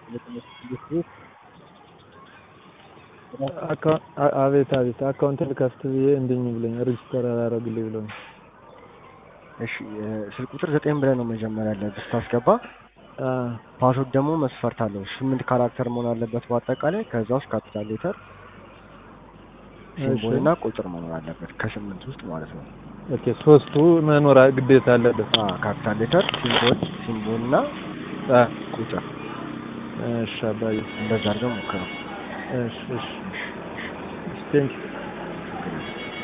አካ- አ- አቤት አቤት አካውንት ልከፍት ብዬ እንድኝ ብሎኝ ሬጅስተር አላረግልኝ ብሎኝ እሺ እ፣ ስልክ ቁጥር ዘጠኝ ብለህ ነው መጀመሪያ ያለብህ ስታስገባ። አ፣ ፓስወርድ ደግሞ መስፈርት አለው። ስምንት ካራክተር መሆን አለበት በአጠቃላይ። ከዛ ውስጥ ካፒታል ሌተር፣ ሲምቦል እሺ። እና ቁጥር መኖር አለበት ከስምንት ውስጥ ማለት ነው። ኦኬ ሶስቱ መኖር ግዴታ አለበት አ ካፒታል ሌተር፣ ሲምቦል ሲምቦል እና አ፣ ቁጥር እሺ አባዬ እንደዛ አድርገው ሞክረው። እሺ እሺ ቴንክ